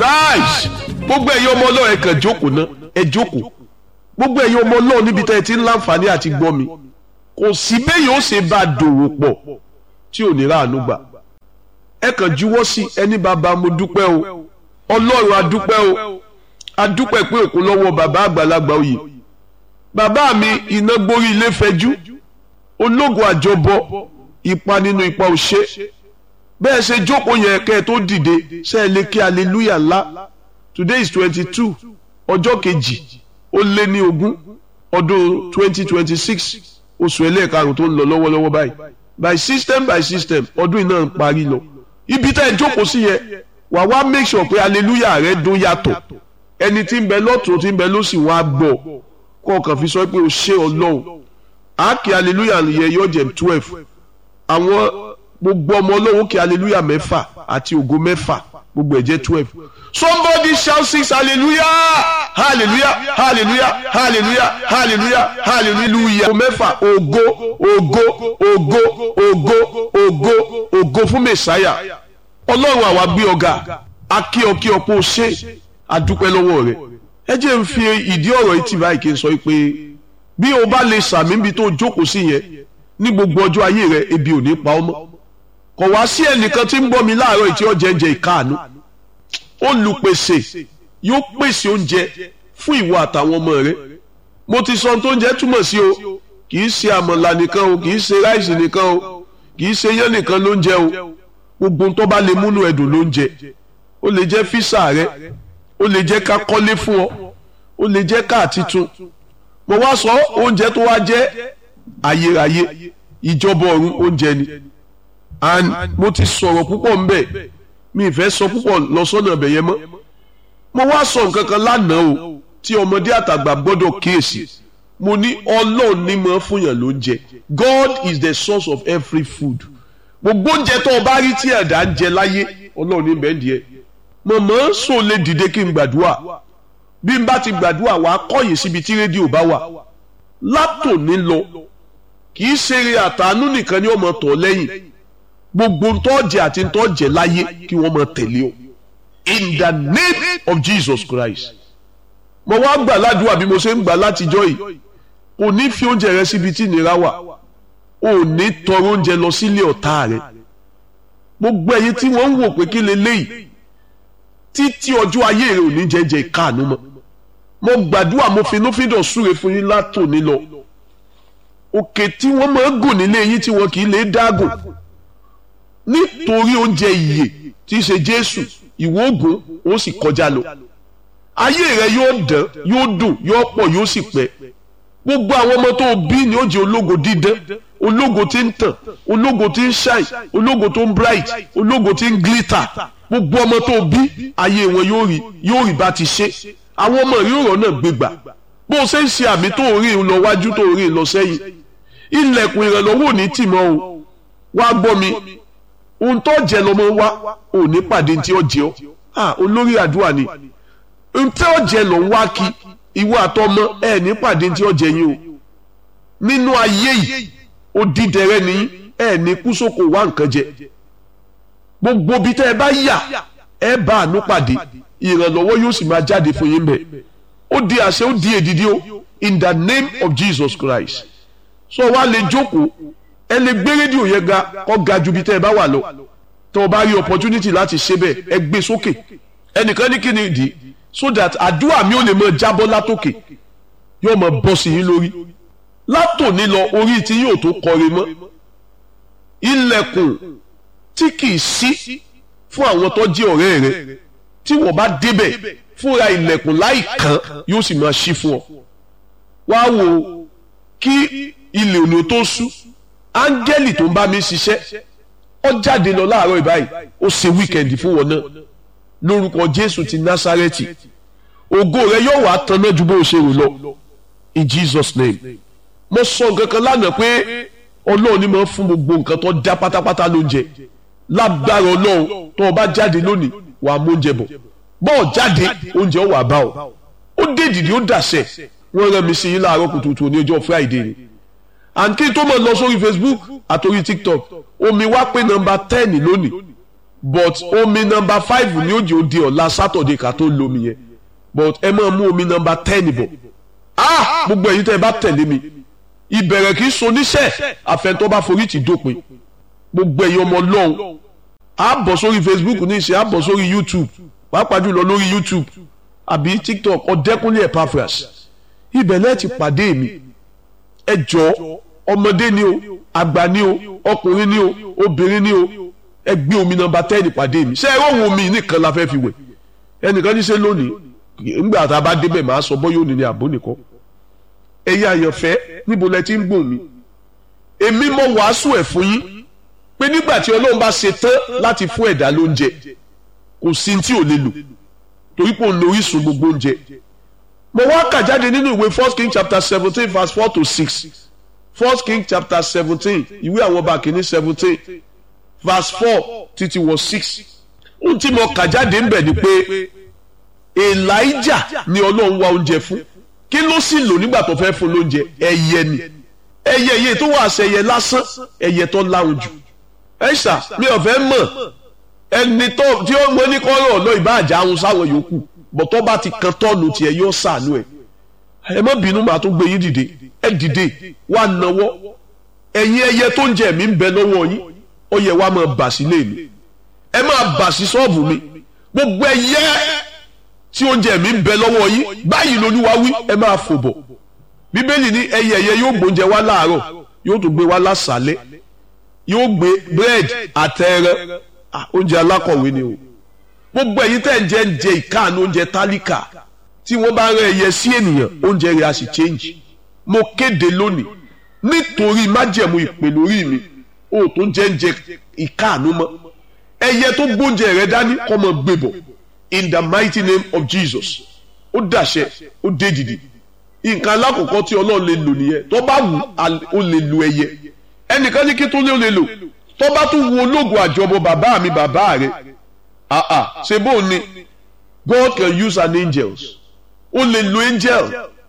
nice gbogbo ẹ̀yin ọmọ ọlọ́run ẹ kàn jókòó ná ẹ jókòó gbogbo ẹ̀yin ọmọ ọlọ́run níbi tẹ́ ẹ ti ń láǹfààní àti gbọ́ mi kò sí bẹ́ẹ̀ yóò ṣe bá a dòwò pọ̀ tí ò ní ráàánú gbà ẹ kàn juwọ́ sí ẹni bàbá mo dúpẹ́ o ọlọ́run adúpẹ́ o adúpẹ́ pé òkú lọ́wọ́ bàbá àgbàlagbà oyè bàbá mi iná gbórí ilé fẹjú ológun àjọbọ ipa nínú ipa òṣè bẹ́ẹ̀ ṣe jókòó yẹn kẹ́ ẹ tó dìde ṣe é lè kí hallelujah ńlá today is twenty two ọjọ́ kejì ó lé ní ogún ọdún twenty twenty six oṣù ẹlẹ́ẹ̀karùn tó ń lọ lọ́wọ́lọ́wọ́ báyìí by system by system ọdún iná ń parí lọ ibi tá ẹ jókòó sí yẹn wà wá make sure pé hallelujah rẹ dún yàtọ̀ ẹni tí ń bẹ lọ́tún tí ń bẹ lósì wọn á gbọ́ kó o kàn fi sọ pé o ṣé ọlọ́run àákì hallelujah yẹ yọ jẹ twelve àwọn gbogbo ọmọ ọlọ́run kí hallelujah mẹ́fà àti ògo mẹ́fà gbogbo ẹ̀ jẹ́ twelve somebody shout six hallelujah hallelujah hallelujah hallelujah hallelujah hallelujah ògo mẹ́fà ògo ògo ògo ògo ògo ògo fún mẹ́sáyà ọlọ́run àwa gbé ọ̀gá akí ọkí ọ̀pọ̀ ṣe àdúpẹ́ lọ́wọ́ rẹ̀ ẹ jẹ́ ń fi ìdí ọ̀rọ̀ yìí tì báyìí kí n sọ pé bí o bá lè sàmì níbi tó jókòó sí yẹn ní gbogbo ọjọ́ ayé rẹ ebi ò ní pa ọ́ mọ́ kò wá sí ẹnìkan tí ń bọ́ mi láàárọ̀ ìtí ọ̀jẹ̀ ń jẹ ìkáàánú olùpèsè yóò pèsè oúnjẹ fún ìwọ àtàwọn ọmọ rẹ mo ti sọ tó ń jẹ túmọ̀ sí o kì í ṣe àmàlà nìkan o kì í ṣe ráìsì nìkan o kì í ṣe yán nìkan ló ń jẹ o gbogbo tó bá lè múnú ẹdùn ló ń jẹ ó lè jẹ físà rẹ ó lè jẹ ká kọ́lé fún ọ ó lè jẹ káà titun mo wá sọ oúnjẹ tó wá jẹ ayérayé ìjọba ọ̀run oúnjẹ ni and mo ti sọ̀rọ̀ púpọ̀ ń bẹ̀ mi ì fẹ́ sọ púpọ̀ lọ sọ́nà ọbẹ̀ yẹn mọ́ mo wá sọ nǹkan kan lánàá o tí ọmọdé àtàgbà gbọ́dọ̀ kíyèsí mo ní ọlọ́run ní mọ́ fúnyàn ló ń jẹ God is the source of every food gbogbo oúnjẹ tó o bá rí tí ẹ̀dá ń jẹ láyé ọlọ́run ní bẹ́ẹ̀ díẹ̀ mọ̀mọ́ sọ lè dìde kí n gbàdúrà bí n bá ti gbàdúrà wàá kọ́yìn síbi tí rédíò bá wà látòní lọ kì í ṣeré àtàánú nìkan ni ọmọ tọ̀ lẹ́yìn gbogbo ntọ́jẹ àti ntọ́jẹ láyé kí wọ́n máa tẹ̀lé o in the name of Jesus Christ mo wá gbà ládùúgbà bí mo ṣe ń gbà látijọ́ yìí kò ní fi oúnjẹ rẹ síbi tí ìnira wà ò ní tọrọ oúnjẹ lọ sílé ọ̀tá rẹ gbogbo ẹ̀yin tí wọ́n ń wò pé kí leléyìí títí ọjọ́ ayé rẹ ò ní jẹ́jẹ́ ìkáàánú mọ́ mo gbàdúrà mo finúfíndọ̀ súre fún yín látòní lọ òkè tí wọ́n máa ń gùn nílé yín tí wọ́n kì í lè dágùn nítorí oúnjẹ ìyè tí í ṣe Jésù ìwọ ògùn ó sì kọjá lọ ayé rẹ yóò dán yóò dùn yóò pọ̀ yóò sì pẹ́ gbogbo àwọn ọmọ tó bí ni ó jẹ́ ológo dídán ológo tí ń tàn ológo tí ń shine ológo tó ń bright ológo tí ń glitter gbogbo ọmọ tó bí ayé wọn yóò rí yóò rí bá ti ṣe àwọn ọmọ rí ọ̀rọ̀ náà gbégbà bó o ṣe ń ṣe àmì tó rí lọ wájú tó rí lọ sẹ́yìn ilẹ̀kùn ìrànlọ́wọ́ ò ní tì mọ́ o wá gbọ́ mi ohun tó jẹ lọmọ wa ò ní pàdé tí ó jẹ ọ ah olórí àdúrà ni ohun tí ó jẹ lọ ń wá kí ìwọ àtọmọ ẹ ní pàdé tí ó jẹ yín o nínú ayé yìí ó dídẹrẹ ní ẹ ní kúsòkò wá nǹkan jẹ gbogbo bí tẹ ẹ bá yà ẹ bá àánú pàdé ìrànlọ́wọ́ yóò sì máa jáde fún yín bẹ ó di àṣẹ ó di èdìdí o in the name of Jesus Christ so wá lè jókòó ẹ lè gbé rédíò yẹn ga kó ga ju bí tẹ́ ẹ bá wà lọ tó o bá rí opportunity láti ṣe bẹ́ẹ̀ ẹ gbé sókè ẹnìkan ní kí ni ìdí so that àdúrà mi ò lè máa jábọ́ látòkè yóò máa bọ́ sí yín lórí látòní lọ orí tí yóò tó kọrin mọ́ ilẹ̀kùn tí kì í ṣí fún àwọn tó jẹ́ ọ̀rẹ́ rẹ tí wọ́n bá débẹ̀ fúnra ilẹ̀kùn láì kàn yóò sì máa ṣí fún ọ wá wò kí ilé òní tó ṣú áńgẹ́lì tó ń bá mi ṣiṣẹ́ ó jáde lọ láàárọ̀ ìbáyìí ó ṣe wíkẹ̀ndì fún wọn náà lórúkọ jésù ti násárẹ́tì ògo rẹ yóò wá tanná ju bó o ṣe rò lọ in jesus name mo sọ nǹkan kan lánàá pé ọlọ́run ni mo fún gbogbo nǹkan tó dá pátápátá lóúnjẹ lágbára ọlọ́run tó o bá jáde lónìí wà á mú oúnjẹ bọ̀ bọ́ọ̀ jáde oúnjẹ ó wà bá ọ ó dé ìdìdí ó dàṣẹ wọ́n rán mi sí yín láàárọ̀ kùtùkùtù ní ọjọ́ friday ni and kí n tó mọ̀ lọ sórí facebook àtòrí tiktok omi wá pé nọ́mbà ten lónìí but omi nọmba five ní òjì òde ọ̀la sátọ̀dé ká tó lomi yẹn but ẹ máa mú omi nọmba ten bọ̀ ah gbogbo ẹ̀yin tẹ́ ẹ bá tẹ̀lé mi ìbẹ̀rẹ̀ kì í so níṣẹ́ àfẹ́ntọ́ bá forí ti dópin gbogbo ẹ̀yin ọmọ ọlọ́run á bọ̀ sórí facebook ní ìṣe á bọ̀ sórí youtube pàápàá jùlọ lórí youtube àbí tiktok ọ̀dẹ́kúnlé epaphras ibẹ̀ lẹ́ẹ̀ ti pàdé mi ẹ jọ ọmọdé ni o àgbà ni o ọkùnrin ni o obìnrin ni o ẹ gbé omi nọmba tẹ́ẹ̀nì pàdé mi ṣé ẹ rọ̀wọ́ omi nìkan la fẹ́ fi wẹ̀ ẹnìkan ní ṣe lónìí nígbà tá a bá débẹ̀ máa sọ bọ́ yóò ní ní àbó nìkan ẹ̀yin àyànfẹ́ níbo lẹ ti ń gbòmí èmi mọ wàásù ẹ̀ fún yín pé nígbà tí ọlọ́run bá ṣe tán láti fún ẹ̀dá lóúnjẹ kò sí tí ò lè lò torí pé òun lo orísun gbogbo oúnjẹ mo wá kà jáde nínú ìwé first king chapter seventeen verse four to six first king chapter seventeen ìwé àwọn ọba kìíní seventeen verse four títí wọ six ohun tí mo kà jáde ń bẹ̀ ni pé elijah ni ọlọ́run wá oúnjẹ fún kí ló sì lò nígbà tó fẹ́ fún lóúnjẹ ẹyẹ ni ẹyẹ yìí tó wà sẹyẹ lásán ẹyẹ tó láwọn jù ẹ ṣá mi ò fẹ́ mọ̀ ẹni tó tí ó mọ ní kọ́rọ̀ ọ̀nà ìbáàjà ahun sáwọn yòókù bọ̀tọ́ bá ti kan tọ́ọ̀nù tiẹ̀ yóò sànú ẹ̀ ẹ má bínú màá tún gbé yín dìde ẹ dìde wà náwọ́ ẹ̀yin ẹyẹ tó ń jẹ mí ń bẹ lọ́wọ́ yín ó yẹ wá máa bà sí lé mi ẹ máa bà sí ṣọ́ọ̀bù mi gbogbo ẹyẹ tí oúnjẹ mi ń bẹ lọ́wọ́ yín báyìí lolúwa wí ẹ máa fò bọ̀ bíbélì ní ẹyẹ ẹyẹ yóò gbóúnjẹ wá láàárọ̀ yóò tún gbé wá lásàálẹ̀ yóò gbé búrẹ́dì àtẹrẹ oúnjẹ alákọ̀wé ni o gbogbo ẹ̀yin tẹ́ ń jẹ ń jẹ ìkáàánú oúnjẹ tálíkà tí wọ́n bá rẹ ẹyẹ sí ènìyàn oúnjẹ rẹ̀ á sì change mo kéde lónìí nítorí májẹ̀mú ìpè lórí mi o tó jẹ́ ń jẹ ìkáàánú mọ́ ẹyẹ tó gbóúnjẹ rẹ̀ dání kọ́ mọ́ gbé bọ̀ in the mighty name of Jesus ó dàṣẹ ó dé dìde nǹkan alákọ̀ọ́kọ́ tí ọlọ́run lè lò nìyẹn tó bá wù ó lè lo ẹyẹ ẹnìkan ní kí tó lé ó lè lò tó bá tún wo ológun àjọbọ bàbá mi bàbá rẹ àà ṣe bó ni God can use an angels ó lè lo angel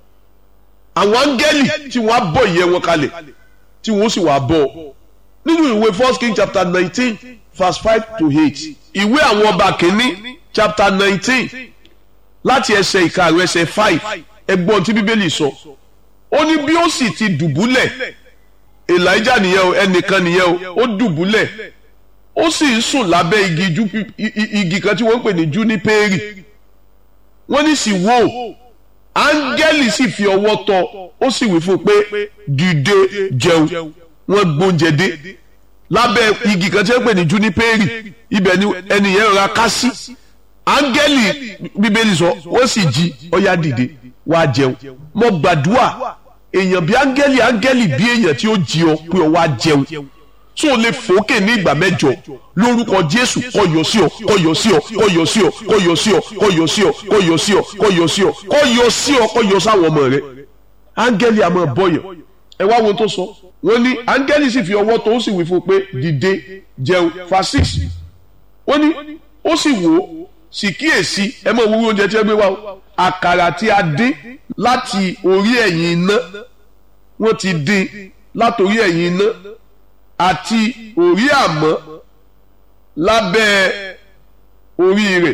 àwọn áńgẹ́lì tí wọ́n á bọ̀ ìyẹn wọn kalẹ̀ tí wọ́n sì wá bọ̀ nínú ìwé first king chapter nineteen verse five to eight ìwé àwọn ọba kìíní chapter nineteen láti ẹsẹ̀ ìkarùn ẹsẹ̀ five ẹgbọ́n tí bíbélì sọ ó ní bí ó sì ti dùbúlẹ̀ elijah nìyẹn o ẹnìkan nìyẹn o ó dùbúlẹ̀ ó sì ń sùn lábẹ́ igi ju igi kan tí wọ́n ń pè ní júnípẹ́ẹ̀rì wọ́n ní sì wò áńgẹ́lì sì fi ọwọ́ tọ́ ó sì wí fún un pé dìde jẹun wọ́n gbóúnjẹ dé lábẹ́ igi kan tí wọ́n ń pè ní júnípẹ́ẹ̀rì ibẹ̀ ni ẹnìyẹn rọra ká sí áńgẹ́lì bíbélì sọ ó sì jí ó yá dìde wá jẹun mo gbàdúrà èèyàn bí áńgẹ́lì áńgẹ́lì bí èèyàn tí ó jí ọ pé ọ wá jẹun tó o lè fòókè ní ìgbà mẹ́jọ lórúkọ jésù kó yọ sí ọ kó yọ sí ọ kó yọ sí ọ kó yọ sí ọ kó yọ sí ọ kó yọ sí ọ kó yọ sí ọ kó yọ sí ọ kó yọ sáwọn ọmọ rẹ áńgẹ́lì àmọ́ bọ̀yàn ẹ wá wo tó sọ wọ́n ní áńgẹ́lì sì fi ọwọ́ tó ó sì wí fún un pé dìde jẹun fasis wọ́n ní ó sì wò ó sì kíyèsí ẹ mọ̀ wúwo oúnjẹ tí ẹ gbé wá o àkàrà tí a dín láti orí ẹ̀yìn iná wọ́n ti dín látòrí ẹ̀yìn iná àti orí àmọ́ lábẹ́ orí rẹ̀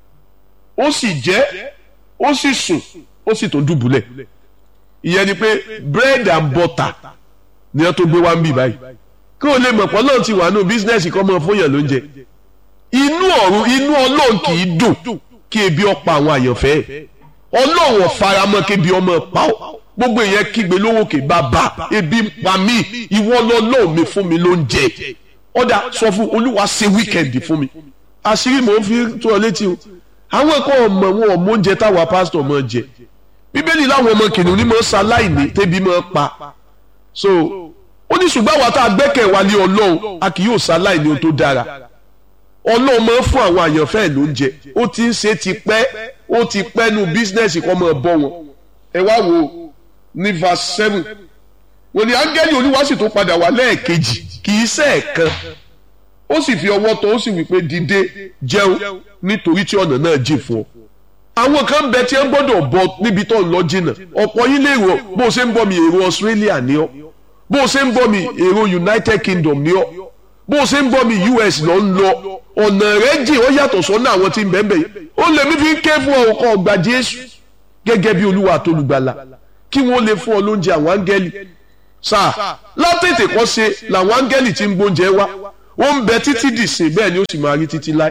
ó sì jẹ ó sì sùn ó sì tó dùbúlẹ̀ ìyẹn ni pé bread and butter ni wọ́n tó gbé wá ń bì báyìí kí o lè mọ̀ pọ́ náà ti wà nù bísínẹ́sì kọ́ mọ́ fún yàn lóúnjẹ inú ọ̀run inú ọlọ́run kì í dùn kí ebi ọ̀pá àwọn àyànfẹ́ ọlọ́run ọ̀faramọ́ kí ebi ọmọ pa ọ́ gbogbo ìyẹn kígbe lówókè bàbá ebi ń pa mí ìwọ lọ́lọ́run mi fún mi lóúnjẹ ọ̀dà sọ fún olúwa ṣe wíkẹ̀ndì fún mi àṣírí mò ń fi tó ọ létí o àwọn ẹ̀kọ́ ọmọ wọn ọmọ oúnjẹ táwa pásítọ̀ máa jẹ bíbélì láwọn ọmọ kìnìún ní máa ṣaláìní tẹ́bi máa pa so ó ní ṣùgbọ́n àwa tá a gbẹ́kẹ̀ wá lé ọlọ́run a kì yóò ṣaláìní ohun tó dára ọlọ́run máa ń fún àwọn àyànfẹ́ ẹ̀ lóúnjẹ ó ti ń ṣe ti pẹ́ ó ti pẹ́ nu bísínẹ́sì kan máa bọ́ wọn ẹ wá wo ní verse seven wọ́n ní áńgẹ́lì olúwa sì tó padà wá lẹ́ẹ̀kejì kì í ṣe ẹ̀kan ó sì fi ọwọ́ tọ́ ó sì wí pé dìde jẹun nítorí tí ọ̀nà náà jìn fún ọ. àwọn kan bẹ tí ẹ ń gbọ́dọ̀ bọ níbi tó ń lọ jìnnà ọ̀pọ̀ yín lè rò bó o ṣe ń bọ̀ mi èrò Australia ni ọ́ bó o ṣe ń bọ̀ mi èrò United Kingdom ni ọ́ bó o ṣe ń bọ́ mi US lọ ń lọ ọ̀nà rẹ̀ jìn ó yàtọ̀ sọ́nà àwọn tí ń bẹ́ẹ̀ bẹ́ẹ̀ ó lè mí fi ń ké fún ọkọ̀ ọgbà Jésù gẹ́gẹ́ bí Olúwa àtolùgbàlà kí wọ́n lè fún ọ lóúnjẹ àwọn áńgẹ́lì sáà látètè kọ́ ṣe làwọn áńgẹ́lì tí ń gbóúnjẹ wá ó ń bẹ títí dìsìn bẹ́ẹ̀ ni ó sì máa rí títí láì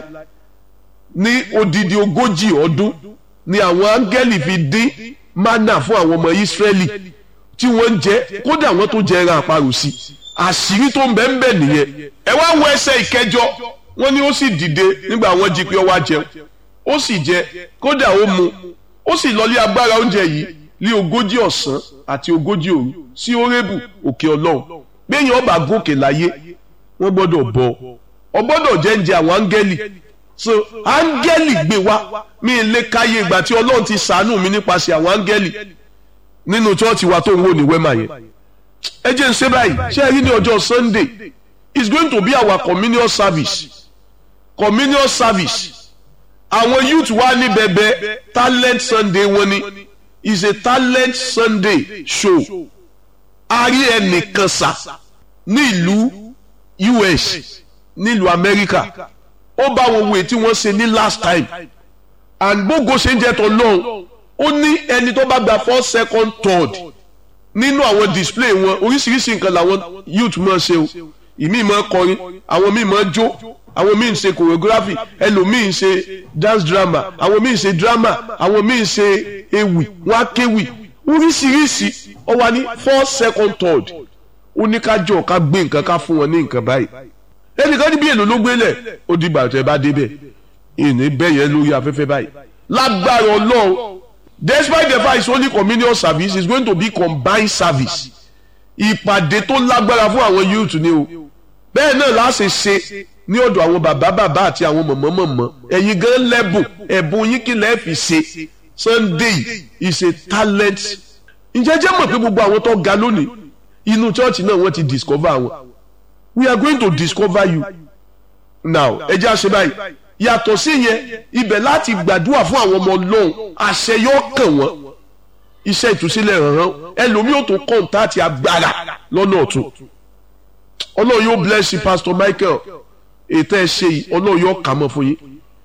ní odidi ogójì ọdún ni àwọn áńgẹ́lì fi dín mánà fún àwọn ọmọ Ísírẹ́lì tí wọ́n ń jẹ kódà wọ́n tó jẹ ẹran àparò sí àṣírí tó ń bẹ ń bẹ nìyẹn ẹ wá wo ẹsẹ̀ ìkẹjọ wọ́n ní ó sì dìde nígbà wọ́n jí pé ó wá jẹun ó sì jẹ kódà ó mu ó sì lọ lé agbára oúnjẹ yìí lé ogójì ọ̀sán àti ogójì òru sí orébù òkè ọlọ́run gbẹ̀yìn ọba gòkè láyé wọ́n gbọ́dọ̀ bọ̀ ọ gbọ́dọ̀ jẹ́ ń jẹ àwọn áńgẹ́lì so áńgẹ́lì gbé wá mi lè káyé ìgbà tí ọlọ́run ti sàánú mi nípasẹ̀ àwọn áńgẹ́lì nínú chọ́ọ̀chì wa tó ń wò ní wẹ́mà yẹn ẹ jẹ́ ń ṣe báyìí ṣé ẹ rí ní ọjọ́ Sunday it's going to be our communion service communion service àwọn youth wa ní bẹbẹ talent Sunday wọn ni is a talent Sunday show a rí ẹnìkan sá ní ìlú US nílùú Amẹ́ríkà ó bá wọn wo èyí tí wọ́n ṣe ní last time and gbogbo ṣe ń jẹ́ tó lọ́hùn ó ní ẹni tó bá gba first second third nínú àwọn display wọn oríṣiríṣi nǹkan làwọn youth máa ṣe o ìmí máa kọrin àwọn míì máa jó àwọn míì ń ṣe choreography ẹlòmíì ń ṣe dance drama àwọn míì ń ṣe drama àwọn míì ń ṣe ewì wọn á kéwì oríṣiríṣi ó wà ní first second third ó ní ká jọ ká gbé nǹkan ká fún wọn ní nǹkan báyìí ẹnìkan níbi èlò ló gbélẹ̀ ó di bàtẹ́ bá débẹ̀ ìní bẹ́yẹ lórí afẹ́fẹ́ báyìí lágbára ọlọ́run despite the fact it's only communion service it's going to be combined service ìpàdé tó lágbára fún àwọn youth ni o bẹ́ẹ̀ náà láṣẹ ṣe ní ọ̀dọ̀ àwọn bàbá bàbá àti àwọn mọ̀mọ́ mọ̀mọ́ ẹ̀yin gan lẹ́bùn ẹ̀bùn yín kí lẹ́ẹ̀ fi ṣe Sunday is a talent ǹjẹ́ jẹ́ mọ̀ pé gbogbo àwọn tó ga lónìí inú chọ́ọ̀chì náà wọ́n ti discover wọn we are going to discover you now ẹ jẹ́ àṣẹ báyìí yàtọ̀ sí yẹn ibẹ̀ láti gbàdúrà fún àwọn ọmọ ọlọ́run àṣẹ yóò kàn wọ́n iṣẹ́ ìtúsílẹ̀ rànran ẹlòmíì ò tó kọ́ńtàtì agbára lọ́nà ọ̀tún ọlọ́run yóò bless you pastor Michael ètò ẹ̀ ṣe yìí ọlọ́run yóò kà mọ́ fún yín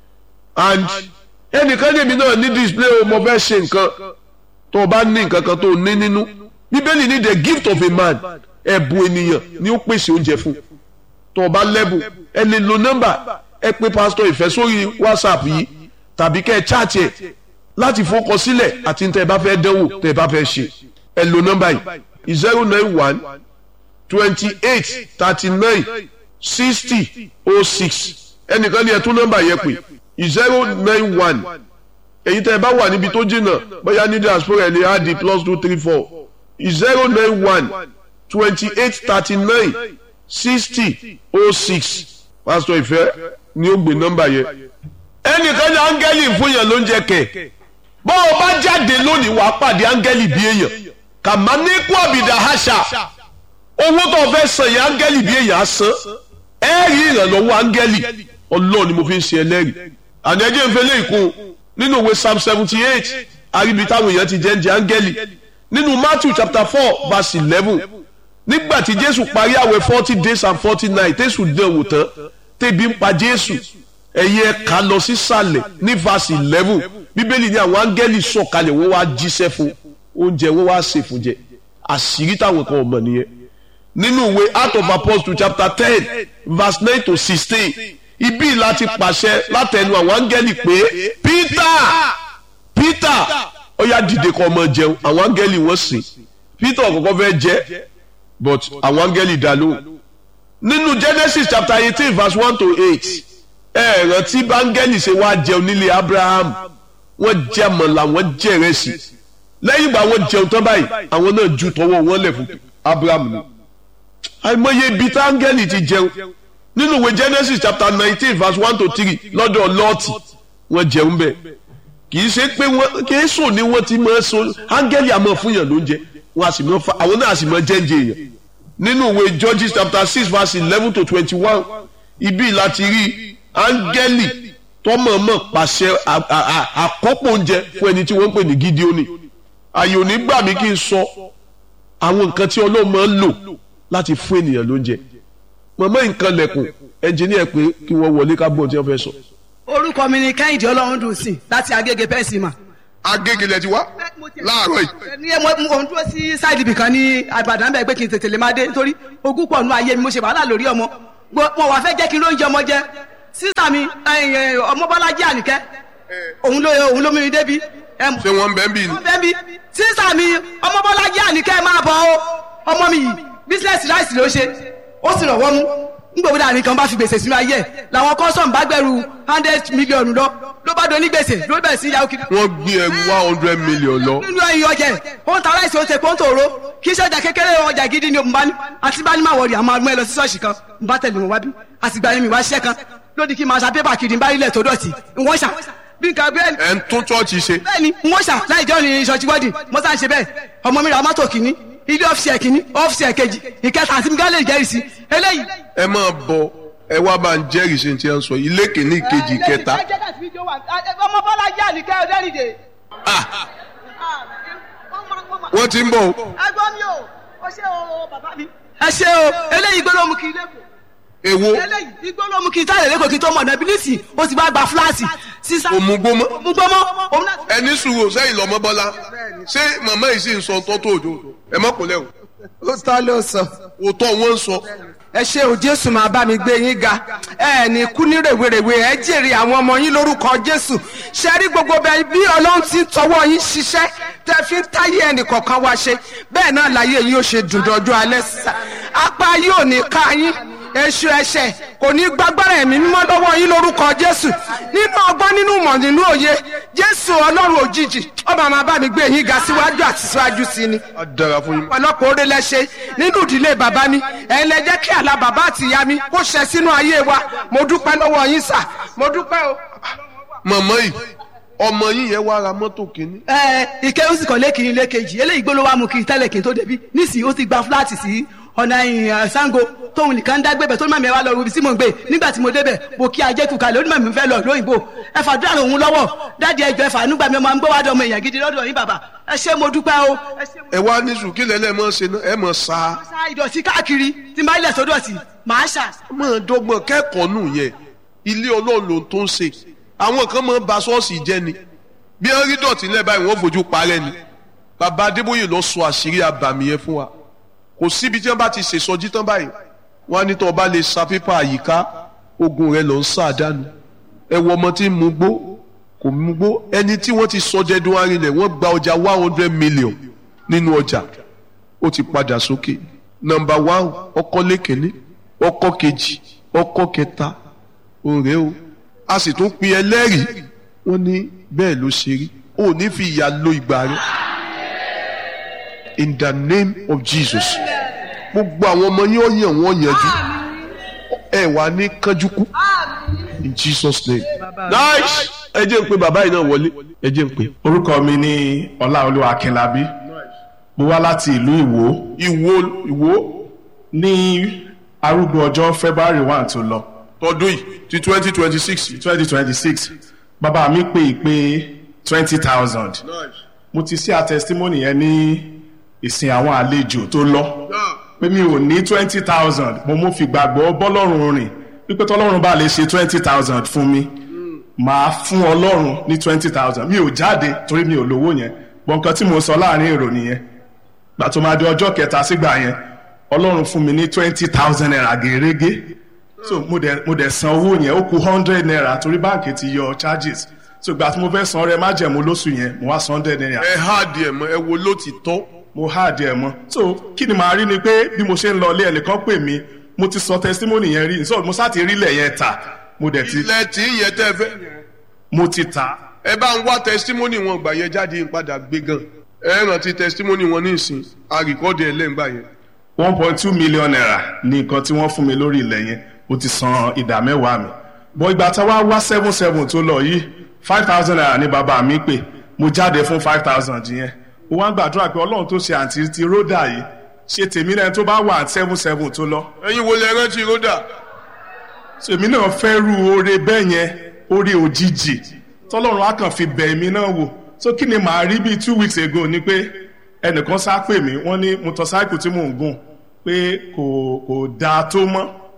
and ẹnìkan lèmi náà ní display o mo fẹ́ ṣe nǹkan tó o bá ní nǹkan kan tó o ní nínú bíbélì ní the gift of a man ẹ̀bùn ènìyàn ni ó pèsè oúnjẹ fún tó o bá lẹ́bùn ẹ lè lo nọ́mbà ẹ pé pásítọ̀ ìfẹ́ sórí whatsapp yìí tàbí kẹ́ ẹ chaatì ẹ̀ láti fọkọ sílẹ̀ àti tẹ́ ẹ bá fẹ́ dánwò tẹ́ ẹ bá fẹ́ ṣe ẹ lo nọ́mbà yìí zero nine one twenty eight thirty nine sixty oh six ẹnìkan ní ẹ tún nọ́mbà yẹn pè zero nine one èyí tẹ́ ẹ bá wà níbi tó jìnnà bóyá ní diaspora ẹ lè á di plus two three four zero nine one twenty eight thirty nine sixty oh six pásítọ̀ ìfẹ́ ni ó gbé nọ́mbà yẹn. ẹnìkan ní áńgẹ́lì fún yẹn ló ń jẹ kẹ̀ bọ́ ọ bá jáde lónìí wàá pàdé áńgẹ́lì bí èèyàn kàmá ní kú àbìdá àṣà owó tó o fẹ́ san yẹn áńgẹ́lì bí èèyàn á san ẹ rí ìrànlọ́wọ́ áńgẹ́lì ọlọ́run ni mo fi ń ṣe ẹlẹ́rìí àdéjẹ́ ń fẹ́lẹ́ ìkún nínú ìwé psalm seventy eight àríbi táwọn èèyàn ti jẹ́ ń jẹ áńgẹ́lì nínú matthew chapter four verse eleven nígbà tí jésù parí àwẹ̀ forty days and forty nights tẹ̀sù dán wò tán tẹ̀bi ń pa jésù ẹ̀yin ẹ̀ka lọ sísàlẹ̀ ní verse eleven bíbélì ní àwọn áńgẹ́lì sọ̀kalẹ̀ wọ́n wá jíṣẹ́ fún oúnjẹ wọ́n wá sè fún jẹ àṣírí táwọn kan ọmọ nìyẹn nínú ìwé act of apostles chapter ten verse nine to sixteen ibi láti pàṣẹ látẹnu àwọn áńgẹ́lì pé peter peter ó yá dìde kó máa jẹun àwọn áńgẹ́lì wọ́n sìn peter ọ̀kọ̀ọ̀kan fẹ́ jẹ but àwọn áńgẹ́lì dá lóhùn nínú genesis chapter eighteen verse one to eight ẹ rántí báńgẹ́lì ṣe wá jẹun nílé abraham wọ́n jẹ àmàlà wọ́n jẹ ìrẹsì lẹ́yìn ìgbà wọ́n jẹun tán báyìí àwọn náà ju tọwọ́ wọn lẹ̀ fún abraham ni àìmọye ibi tá áńgẹ́lì ti jẹun nínú ìwé genesis chapter nineteen verse one to three lọ́dọ̀ lọ́ọ̀tì wọ́n jẹun bẹ́ẹ̀ kì í ṣe pé wọ́n kì í sùn ní wọ́n ti máa so áńgẹ́lì àmọ́ fún yàn lóúnjẹ wọn a sì mọ fa àwọn náà a sì mọ jẹ́ǹjẹ́ yẹn nínú ìwé Judges chapter six verse eleven to twenty one ibi láti rí áńgẹ́lì tọmọọmọ pàṣẹ àkọ́pọ̀ oúnjẹ fún ẹni tí wọ́n ń pè ní Gídíónì àyè òní gbà mí kí n sọ àwọn nǹkan tí Ọlọ́run máa ń lò láti fún ènìyàn lóúnjẹ mọ̀mọ́ nǹkan lẹ̀kùn ẹnjìníà pé kí wọ́n wọlé ká gbọ́n tí wọ́n fẹ́ sọ. orúkọ mi ni kẹ́hìndé ọlọ́run dùn sí láti agége pẹ́ẹ́sì mà. agége lẹ ti wá láàárọ̀ yìí. ní ẹ mo mo ń dúró sí sáìdì ibìkan ní àgbàdàn bẹ́ẹ̀ pé kí n tètè lè máa dé nítorí ogún pọ̀ nù ayé mi mo ṣe wàhálà lórí ọmọ Gbo- wọn wà fẹ́ jẹ́ kí n lóúnjẹ ọmọ jẹ sísà mi ẹ̀yìn, ọmọ bọ́lájí àníkẹ́ òun ló òun ló mú mi débi. ẹ mọ̀- ṣé wọ́n ń bẹ́ ń bì ní. wọ́n bẹ́ẹ̀ bí sísà mi ọmọ bọ́lájí àníkẹ́ máa bọ̀ ọ́ ọmọ mi yìí bísíǹsì ráìsì ló ṣe ó sì rànwọ́ mú ngbòmí dàní kan bá fi gbèsè sínú ayé ẹ̀ làwọn kọ́sọ̀m bá gbẹ̀rù hundred million lọ ló bá do ní gbèsè ló bẹ̀rẹ̀ sí yahoo kiri. wọ́n gbé ẹrù one hundred million lọ. nínú ẹyin ọjà ẹ̀ ó ń ta ráìsì ó ń tepo ó ń tòró kì í ṣe ọjà kékeré ọjà gidi ni òun bá ní àti bá ní máa wọrí àmọ́ àgbẹ̀ lọ sí ṣọ́ọ̀ṣì kan ń bá tẹ̀lé wọn wá bí àtìgbà yẹn mi wá ṣiṣẹ́ kan lódì kí n máa ṣa pépà kiri ń bá ilẹ̀ tó dọ̀tí ń wọ́n ṣà bí nǹkan bẹ́ẹ̀ ẹ̀ ń tún chọ́ọ̀chì ṣe. bẹ́ẹ̀ni n ó ṣà láì jọ ní ìṣọ̀tí wọ́ọ̀dì mo sá ń ṣe bẹ́ẹ̀ ọmọ mi ra mọ́tò kìíní ilé ọ́fíìsì ẹ̀ kìíní ọ́fíìsì ẹ̀ kejì ìkẹta àti miguel lè jẹ́rìí sí eléyìí. ẹ máa bọ ẹ wá bá ń jẹ́rìí sí ti ẹ ń sọ ilé kìíní ìkejì kẹta. ọmọ bọ́lá jẹ́ àníkẹ́ ọ̀dẹ́rìndé. wọ́n ti ń bọ̀ o. ẹgbọ́n mi o ó ṣe o bàbá mi. ẹ ṣe o eléyìí gbọ́dọ̀ mú kí ilé kù èwo eléyìí igbó ló mú kí táyà lẹ́kọ̀ọ́ kí tó mọ̀ náà bílíìsì ó ti bá gba fúláàsì sísá. òmùgbómọ òmùgbómọ òun náà. ẹni sùúrù sẹ́yìn lọ́mọ bọ́lá ṣé màmá yìí sì ń sọ tọ́tò òjò ẹ má kúnlẹ̀ o ó tọ́ ló sọ. òótọ́ wọn ń sọ ẹ ṣe ò jésù máa bá mi gbé yín ga ẹ ní kú ní rèwerèwe ẹ jèrè àwọn ọmọ yín lórúkọ jésù ṣe rí gbogbo bẹ bí ọlọ́run ti ń tọwọ́ yín ṣiṣẹ́ tẹ fi ń táyé ẹnì kọ̀ọ̀kan wá ṣe bẹ́ẹ̀ náà láyé yín ó ṣe dùn dọ́jú alẹ́ sísá apá yóò ní ká yín èṣù ẹ̀ṣẹ̀ kò ní gbàgbára ẹ̀mí mímọ́ lọ́wọ́ yín lórúkọ jésù nínú ọgbọ́n nínú ìmọ̀ nínú òye jésù ọlọ́run òjijì ọba máa bá mi gbé yín ga síwájú àti síwájú sí ni á dára fún yín. ọ̀pọ̀lọpọ̀ oore lẹ ṣe nínú ìdílé bàbá mi ẹ̀yin lẹ jẹ́ kí àlá bàbá àti ìyá mi kó ṣẹ sínú ayé wa mo dúpẹ́ lọ́wọ́ yín sà mo dúpẹ́ o. màmá yìí ọmọ yìí yẹn wá ra mọ́tò kìíní. ẹ ike ó sì kàn lékiri lékejì eléyìí gbóló wa mú kiri tẹ́lẹ̀ kí n tó débi nísìnyí ó ti gba fúláàtì sí ọ̀nà ìyìn sango tóun nìkan dá gbébẹ̀ tó ní màmí ẹ wá lọ ibi tí mò ń gbé nígbà tí mo débẹ̀ mo kí ajé kù kalẹ̀ ó ní màmí fẹ́ lọ lóyìnbó ẹ fàdúrà òun lọ́wọ́ dáàdi ẹjọ́ ẹ fà nígbà mi máa ń gbọ́ wá dọ̀ ọmọ èèyàn gidi lọ́dọ̀ yín bàbá ẹ ṣé mo dúpẹ́ o ẹ ṣé mo ẹ wá ní sùn kí lẹ́lẹ́ mọ́ ṣe náà ẹ mọ̀ sá. ṣá ìdọ̀tí káàkiri tí n bá ilẹ̀ sódò sí màá ṣà. mọ̀ dọ́gbọ́n kẹ́kọ̀ọ́ nù yẹn ilé ọlọ́run ló ń tó ń ṣe àwọn kan máa ń ba ṣọ́ọ̀ṣì jẹ́ ni bí wọ́n rí dọ̀tí lẹ́ báyìí wọ́n fojú parẹ́ ni bàbá adébóyè lọ sọ àṣírí àbàmì yẹn fún wa kò síbi tí wọ́n bá ti ṣèṣọjí tán báyìí wọ́n á ní tó o bá lè sa pépà àyíká ogun rẹ̀ lọ ń sàdánù ẹ wọ ọmọ tí ń mu gbó kò mu gbó ẹni tí wọ́n ti sọ jẹ́dún arinlẹ̀ wọ́n gba ọjà one hundred million nínú ọjà ó ti padà sókè nọ́mbà one ọkọ lẹ́kẹ̀lé ọkọ kejì ọkọ kẹta òré o a sì tún pin ẹlẹ́rìí wọ́n ní bẹ́ẹ̀ ló ṣe rí o ní fi ìyà lo ìgbà rẹ in the name of Jesus gbogbo àwọn ọmọ yín ó yàn wọ́n yanjú ẹ wà ní kánjúkú in Jesus name nice ẹ jẹ́ ń pe bàbá yìí náà wọlé ẹ jẹ́ ń pe. orúkọ mi ni ọláolúwa akínlábí mo wá láti ìlú ìwó ìwo ìwo ní arúgbó ọjọ́ february one tó lọ tọdún yìí ti twenty twenty six. twenty twenty six bàbá mi pè é pé twenty thousand mo ti ṣe àtẹsítímọ́nì yẹn ní ìsìn àwọn àlejò tó lọ pé mi ò ní twenty thousand mo mú fi gbàgbọ́ bọ́lọ́run rìn wípé tọ́lọ́run bá lè ṣe twenty thousand fún mi màá fún ọlọ́run ní twenty thousand mi ò jáde torí mi ò lówó yẹn bọ́n nǹkan tí mo sọ láàrin èrò nìyẹn gbà tó máa di ọjọ́ kẹta sígbà yẹn ọlọ́run fún mi ní twenty thousand naira gèrègé so mo dẹ̀ mo dẹ̀ san owó yẹn ó kù hundred naira torí báǹkì ti yọ charges so gbà tí mo fẹ́ san ọrẹ májẹ̀mú lóṣù yẹn mo wá san hundred naira ẹ há díẹ̀ mọ́ ẹ wo ló ti tọ́. mo há díẹ̀ mọ́ so kí ni màá rí ni pé bí mo ṣe ń lọ ilé ẹnìkan pè mí mo ti sọ testimony yẹn rí so mo sá ti rí ilẹ̀ yẹn tà mo dẹ̀ ti ilẹ̀ tí ń yẹ tẹ́ fẹ́. mo ti tà ẹ bá ń wá testimony wọn gbà yẹn jáde ń padà gbé gan ẹ rántí testimony wọn ní ìsìn àríkọ́dẹ̀ ẹlẹ́ngbà yẹn. one point two million naira ní nǹkan tí wọ́n fún mi lórí ilẹ̀ yẹn mo ti san ìdá mẹ́wàá mi bọ́ ìgbà tá a wá wá seven seven tó lọ yìí five thousand naira ní bàbá mi pè mo jáde fún five thousand yẹn mo wá ń gbàdúrà pé ọlọ́run tó ṣe àǹtí ti ródà yìí ṣe tèmi náà tó bá wà seven seven tó lọ ẹ̀yin wo lẹ rántí ròdà. èmi náà fẹ́ ru oore bẹ́ẹ̀ yẹn oore òjijì tọ́lọ́run á kàn fi bẹ̀ èmi náà wò so kí ni màá rí bíi two weeks ago ni pé ẹnìkan sá pè mí wọ́n ní motorcycle tí mò ń gùn pé kò kò dáa tó mọ́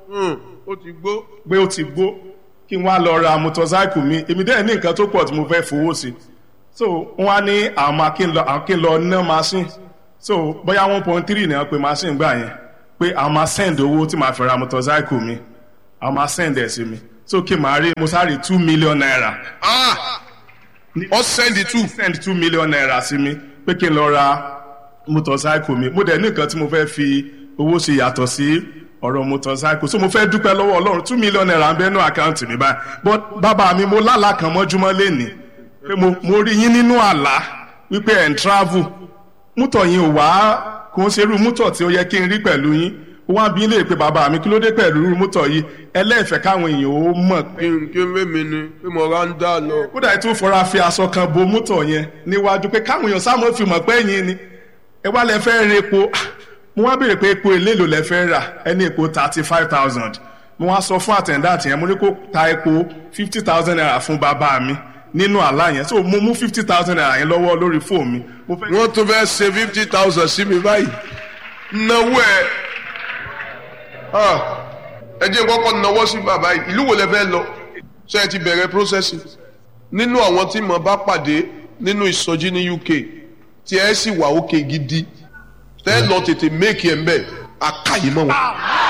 ó ti gbó. pé ó ti gbó kí n wá lọ ra motorcycle mi èmi dẹ́ẹ̀ ní nǹkan tó pọ̀ tí mo fẹ́ fowó sí so wọ́n á ní àwọn máa kí n lọ àwọn kí n lọ ná machine so bóyá one point three ni wọ́n pe machine gbà yẹn pé àwọn máa send owó tí màá fi ra motorcycle mi àwọn máa send ẹ̀ sí mi so kí n máa rí mo sáré two million naira ah ọ sẹ́ndì tù send two million naira sí mi pé kí n lọ ra motorcycle mi mo dẹ̀ ní nǹkan tí mo fẹ́ fi owó ṣe yàtọ̀ sí ọ̀rọ̀ motorcycle so mo fẹ́ dúpẹ́ lọ́wọ́ ọlọ́run two million naira ń bẹ́nu àkáǹtì mi báyìí but bàbá mi mo lálàá kan mọ́júmọ́ lénìí pé mo mo rí yín nínú àlá wípé ẹ̀ ń travel mútọ̀ yín ò wá kò ń ṣerú mútọ̀ tí ó yẹ kí n rí pẹ̀lú yín ó wá bí lè pe bàbá mi kí ló dé pẹ̀lú irú mútọ̀ yìí ẹlẹ́ẹ̀fẹ́ káwọn èèyàn ó mọ̀ pé kí n kí n mímí ni pé mo ra ń dà lọ. kódà ètò ìfọra fi aṣọ kan bo mútọ̀ yẹn níwájú pé káwọn èèyàn sáà mọ̀ fi mọ̀ pé ẹ̀yin ni ẹ wá lẹ fẹ́ rin epo mo wá béèrè pé epo èléèlò lẹ fẹ́ rà ẹni epo thirty five thousand mo wá sọ fún àtẹ̀ndáàtì yẹn mo ní kó ta epo fifty thousand naira fún bàbá mi nínú àlá yẹn so mo mú fifty thousand naira yẹn lọ́wọ́ lórí fóònù mi mo fẹ́ wọ́n tún fẹ́ ṣe fifty thousand sí mi báyìí náwó ẹ̀ Ah, ẹ jẹ́ kọ́kọ́ náwó sí bàbá yìí ìlú wo lẹ fẹ́ lọ ṣé ẹ ti bẹ̀rẹ̀ processing nínú àwọn tí mo bá pàdé nínú ìsọjí ní UK tí ẹ sì wà òkè gidi tẹ́ lọ tètè méèkì ẹ̀ ń bẹ̀ àkàyè mọ́ wọn.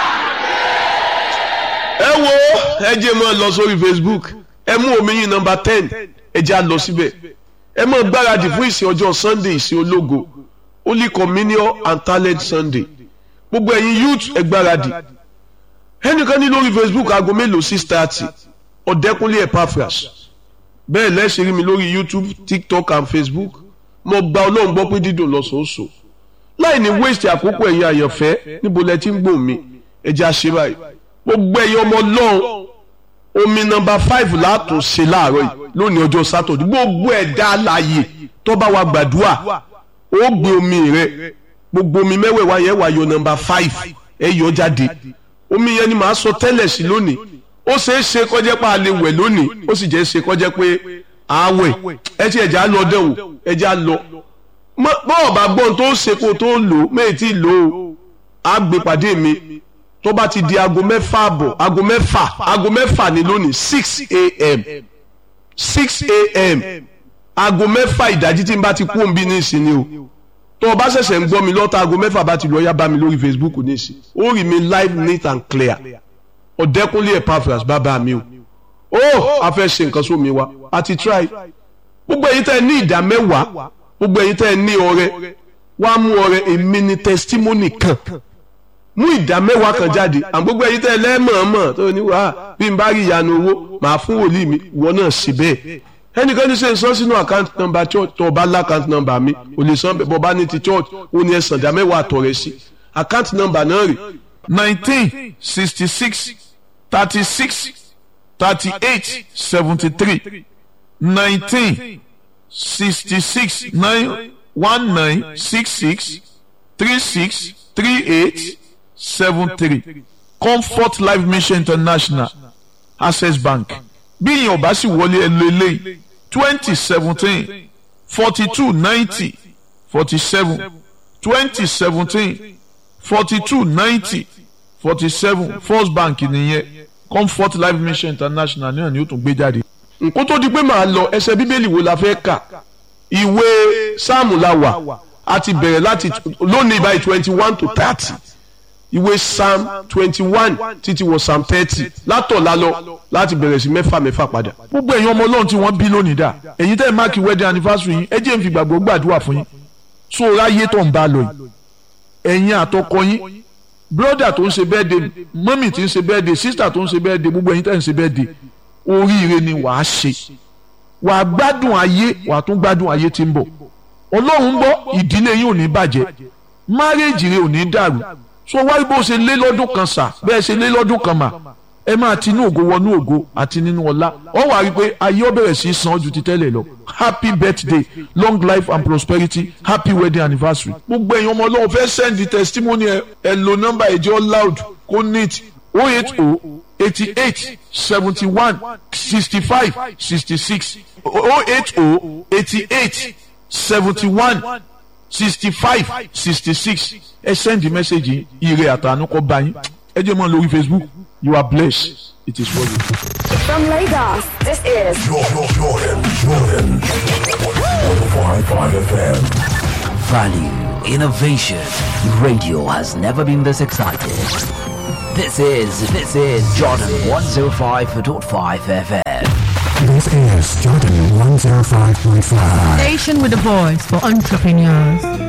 ẹ wo ẹ jẹ́ mọ́ lọ sórí Facebook ẹ mú omi yín nọ́mbà ten ẹ jẹ́ à lọ síbẹ̀ ẹ mọ́ gbáradì fún ìsìn ọjọ́ Sunday ìsìn ológo Holy Communion and Talent Sunday gbogbo ẹ̀yin youth ẹ gbáradì ẹnìkan ní lórí Facebook aago mélòó six thirty ọ̀dẹ́kunlé Epaphras bẹ́ẹ̀ lẹ́sìn rí mi lórí YouTube TikTok and Facebook mo gba ọlọ́run gbọ́ pé dídùn lọ́sọ̀ọ́sọ̀ láì ní waste àkókò ẹ̀yin àyànfẹ́ níbo lẹ ti ń gbò mí ẹja ṣe báyìí gbogbo ẹ̀yin ọmọ ọlọ́run omi nọmba five látún ṣe láàárọ̀ yìí lónìí ọjọ́ sátọ̀dẹ̀ gbogbo ẹ̀dá alààyè tó bá wa gbàdúrà ó gbé omi rẹ gbogbo omi mẹ́wẹ̀ẹ̀wá yẹn wà yọ nọmba five ẹ yọ jáde omi yẹn ni màá sọ tẹ́lẹ̀ sí lónìí ó ṣeé ṣe kọjá pé a lè wẹ̀ lónìí ó sì jẹ́ ṣe kọjá pé àwẹ̀ ẹ ti ẹ̀já lọ dẹ̀ wò ẹ̀já lọ bọ́ọ̀ bá gbọ́n tó ṣe kó tó lò ó méjì tí lò ó á gbé pàdé mi tó bá ti di aago mẹ́fà àbọ̀ aago mẹ́fà aago mẹ́fà ní lónìí six a.m. six a.m. aago mẹ́fà ìdájí tí n bá ti kú òǹbí ní ìsinmi o tó o bá ṣẹ̀ṣẹ̀ ń gbọ́ mi lọ́ta aago mẹ́fà bá ti lọ yá bá mi lórí Facebook ní ìsìn ó rí mi live neat and clear ọ̀dẹ́kúnlé Epaphras bàbá mi o ó a fẹ́ ṣe nǹkan sómi wa a ti try gbogbo ẹ̀yin tẹ́ ẹ ní ìdá mẹ́wàá gbogbo ẹ̀yin tẹ́ ẹ ní ọrẹ wá mú ọrẹ èmi ní testimony kan mú ìdá mẹ́wàá kan jáde àwọn gbogbo ẹ̀yin tẹ́ ẹ lẹ́mọ̀ọ́mọ̀ tó ní wàá bí n bá rí ìyanu owó màá fún wòlíì mi ìwọ náà ṣe bẹ́ẹ̀ ẹnìkan ní sẹ́ sọ sínú account number church tó o bá lá account number mi o lè san bọ́ bá ní ti church ó ní ẹ̀sán ìdá mẹ́wàá àtọ̀rẹ́ sí account number náà rè nineteen sixty six thirty six thirty eight seventy three nineteen sixty six nine one nine six six three six three eight seven three comfort life mission international access bank bí ìyẹn ò bá sì wọlé ẹ lọ eléyìí twenty seventeen forty two ninety forty seven twenty seventeen forty two ninety forty seven first bank nìyẹn comfort life mission international náà ni ó tún gbé jáde. nǹkó tó di pé màá lọ ẹsẹ̀ bíbélì wo la fẹ́ kà ìwé sáàmù la wà a ti bẹ̀rẹ̀ láti lónìí báyìí twenty one to thirty ìwé psalm twenty one títí wọ psalm thirty látọ̀la lọ láti bẹ̀rẹ̀ sí mẹ́fà mẹ́fà padà. gbogbo ẹ̀yin ọmọ ọlọ́run tí wọ́n bí lónìí dà èyí tẹ́ ẹ máàkì wedding anniversary yín ẹ jẹ́ n fi gbàgbọ́ gbàdúrà fún yín so ráyé tó ń bá lọ yìí ẹ̀yin àtọkọ yín broda tó ń ṣe birthday mọ́mì tí ń ṣe birthday sister tó ń ṣe birthday gbogbo ẹ̀yin tẹ́ ń ṣe birthday oríire ni wàá ṣe wàá gbádùn ayé wàá tún gbádùn ayé tí ń bọ̀ ọlọ́run ń bọ̀ ìdílé yín ò ní bàjẹ́ márèèjì rẹ ò ní dàrú so wáyé bó ṣe lé lọ́dún kan sà bẹ́ẹ̀ ṣe lé lọ́dún kan mà ẹ máa ti inú ògo wọnú ògo àti nínú ọlá ọ wà rí i pé ayé ó bẹ̀rẹ̀ sí í san ju ti tẹ́lẹ̀ lọ happy birthday long life and prosperity happy wedding anniversary. gbogbo ẹ̀yin ọmọ ọlọ́run fẹ́ send the testimony ẹ ẹ lo nọ́mbà ẹ̀jẹ̀ loud kó neat oh eight oh eighty eight seventy one sixty five sixty six oh eight oh eighty eight seventy one sixty five sixty six ẹ send the message ire àtànú kọ bá yín ẹ jẹ́ mọ́ lórí facebook you are blessed it is well with you. From Lagos, this is Jordan, Jordan, Jordan. 105.5 FM. Value, innovation. Radio has never been this excited. This is, this is Jordan 105.5 FM. This is Jordan 105.5. Station with a voice for entrepreneurs.